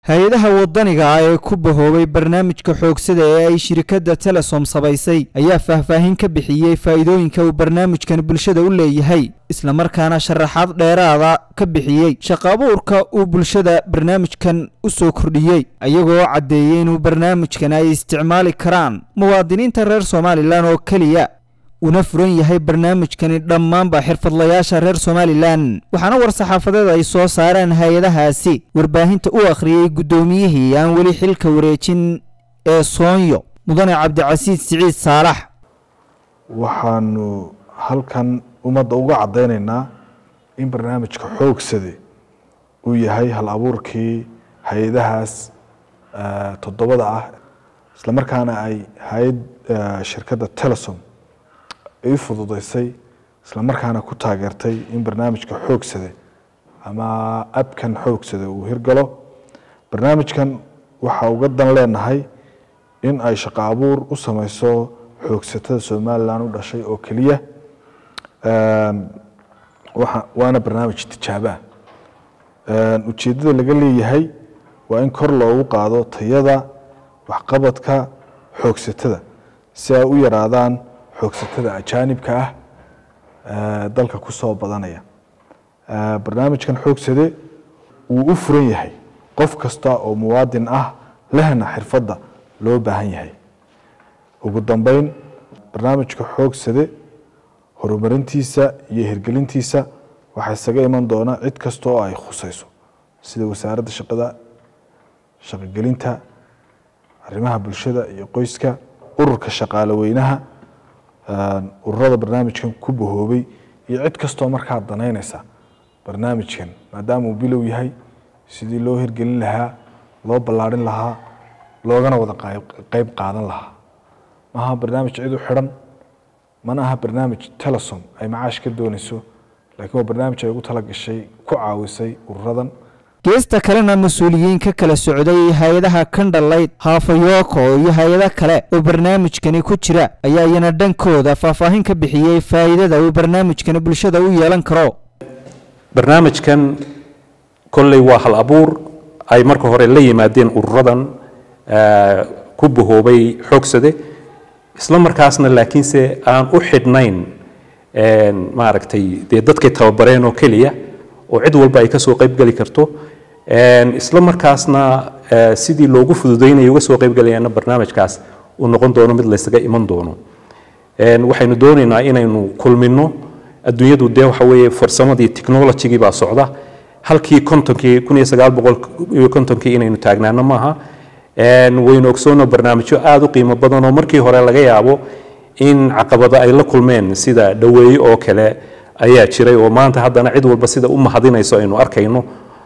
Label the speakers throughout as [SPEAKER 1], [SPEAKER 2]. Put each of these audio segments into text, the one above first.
[SPEAKER 1] hay-adaha waddaniga ah ee ku bahoobay barnaamijka xoogsada ee ay shirkadda telesom samaysay ayaa faahfaahin ka bixiyey faa'iidooyinka uu barnaamijkan bulshada u leeyahay islamarkaana sharaxaad dheeraada ka bixiyey shaqa abuurka uu bulshada barnaamijkan u soo kordhiyey ayagoo caddeeyey inuu barnaamijkan ay isticmaali karaan muwaadiniinta reer somalilan oo keliya una furan yahay barnaamijkani dhammaanba xirfadlayaasha reer somalilan waxaana war-saxaafadeed ay soo saareen hay-adahaasi warbaahinta u akhriyey guddoomiyihii aan weli xilka wareejin ee soonyo mudane cabdicasiis siciid saalax
[SPEAKER 2] waxaanu halkan ummadda uga caddaynaynaa in barnaamijka xoogsade uu yahay hal abuurkii hay-adahaas toddobada ah islamarkaana ay hay-ad shirkadda telesom ay u fududeysay islamarkaana ku taageertay in barnaamijka xoogsade ama abkan xoogsade uu hirgalo barnaamijkan waxaa uga dan leenahay in ay shaqo abuur u sameyso xoogsatada somalilan u dhashay oo keliya waana barnaamij tijaabaa ujeeddada laga leeyahay waa in kor loogu qaado tayada waxqabadka xoogsatada si ay u yaraadaan xoogsatada ajaanibka ah dalka ku soo badanaya barnaamijkan xoogsade wuu u furan yahay qof kasta oo muwaadin ah lehna xirfadda loo baahan yahay ugu dambeyn barnaamijka xoogsade horumarintiisa iyo hirgelintiisa waxaa isaga iman doona cid kasta oo ay khuseyso sida wasaaradda shaqada shaqogelinta arrimaha bulshada iyo qoyska ururka shaqaale weynaha ururada barnaamijkan ku bahoobay iyo cid kastoo markaa danaynaysa barnaamijkan maadaama uu bilow yahay sidii loo hirgelin lahaa loo ballaarin lahaa loogana wada qeyb qaadan lahaa maaha barnaamij cid u xidhan mana aha barnaamij telesom ay macaash ka doonayso laakiin waa barnaamij ay ugu talagashay ku caawisay ururadan
[SPEAKER 1] geesta kalena mas-uuliyiin ka kala socday hay-adaha kandhalayd haafayooko iyo hay-ado kale oo barnaamijkani ku jira ayaa iyana dhankooda faahfaahin ka bixiyey faa'iidada uu barnaamijkani bulshada u yeelan karo
[SPEAKER 3] barnaamijkan kolley waa hal abuur ay marka hore la yimaadeen ururadan ku bahoobay xoogsade isla markaasna laakiinse aan u xidhnayn maaragtay dee dadkay tababareen oo keliya oo cid walba ay ka soo qaybgeli karto isla markaasna sidii loogu fududaynayo uga soo qaybgelayaana barnaamijkaas uu noqon doono mid laysaga iman doono waxaynu doonaynaa inaynu kulmino adduunyadu dee waxa weeye farsamadii technologygii baa socda halkii kontonkii kun iyo sagaal boqol iyo kontonkii inaynu taagnaano maaha waynu ogsoono barnaamijyo aada u qiimo badan oo markii hore laga yaabo in caqabado ay la kulmeen sida dhaweeye oo kale ayaa jiray oo maanta haddana cid walba sida u mahadinayso aynu arkayno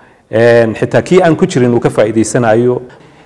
[SPEAKER 3] xitaa kii aan ku jirin uu ka faa'iidaysanayo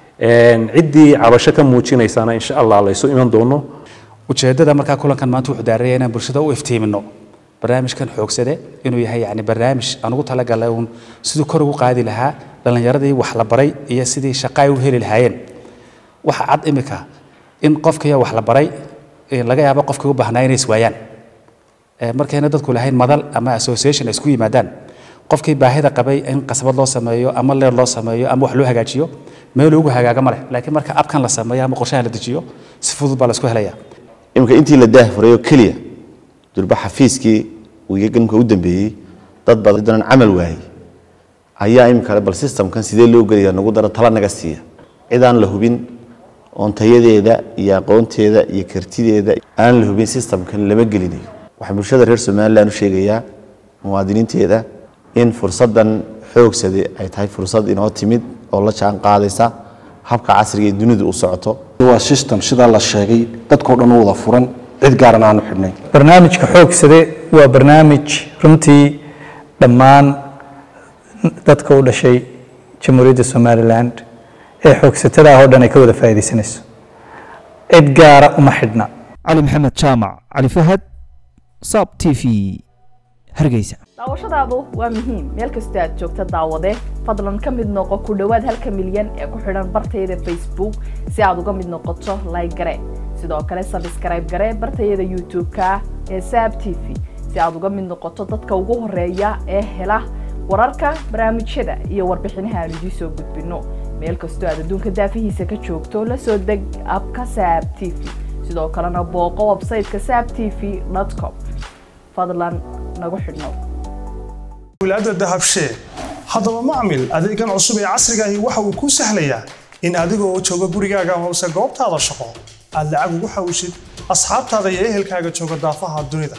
[SPEAKER 3] ciddii cabasho ka muujinaysana insha allah laysu iman doono
[SPEAKER 4] ujeeddada markaa kulankan maanta wuxuu daaraya inaan bulshada u iftiimino barnaamijkan xoogsade inuu yahay yani barnaamij aan ugu talagalay uun siduu kor ugu qaadi lahaa dhallinyaradii wax la baray iyo sidii shaqa ay u heli lahaayeen waxa cad imika in qofkiiyo wax la baray laga yaabo qofkii u baahnaa inay iswaayaan markayna dadku lahayn madal ama association isku yimaadaan qofkii baahida qabay in qasbad loo sameeyo ama leer loo sameeyo ama wax loo hagaajiyo meel ugu hagaaga ma leh laakiin marka abkan la sameeyo ama qorshaha la dejiyo si fudud baa la isku helayaa
[SPEAKER 5] imika intii la daahfurayo keliya durba xafiiskii wiigaganka u dambeeyey dad badan camal waayey ayaa imika bal systemkan sidee loo gelaya nagu daro tala naga siiya cidaan la hubin oon tayadeeda iyo aqoonteeda iyo kartideeda aan la hubin systemkan lama gelinayo waxaan bulshada reer somalilan u sheegayaa muwaadiniinteeda in fursaddan xoogsade ay tahay fursad inoo timid oo la jaan qaadaysa habka casriga ee dunidu u socoto
[SPEAKER 6] waa system sidaa la sheegay dadkao dhan u wada furan cid gaaran aanu xidhnayn
[SPEAKER 7] barnaamijka xoogsade waa barnaamij runtii dhammaan dadka u dhashay jamhuuriyadda somalilan ee xoogsatada ah oo dhan ay ka wada faa'iidaysanayso cid gaara uma xidhna
[SPEAKER 1] cali maxamed jaamac cali fahad sab t v hargeysa
[SPEAKER 8] daawashadaadu waa muhiim meel kastoo aad joogta daawade fadlan ka mid noqo ku dhowaad halka milyan ee ku xidhan bartayada facebook si aad uga mid noqoto like gare sidoo kale sabskrayb gare bartayada youtube-ka ee saab t v si aad uga mid noqoto dadka ugu horeeya ee hela wararka barnaamijyada iyo warbixinaha aan idiin soo gudbino meel kastoo aad adduunka daafihiisa ka joogto la soo deg abka saab t v sidoo kalena booqo websayteka saab t v com fadlan nagu xidhnow
[SPEAKER 9] wilaada dahabshee haddaba macmil adeegan cusub ee casriga ahi waxa uu kuu sahlayaa in adiga oo jooga gurigaaga amase goobtaada shaqo aad lacag ugu xawishid asxaabtaada iyo ehelkaaga jooga daafaha dunida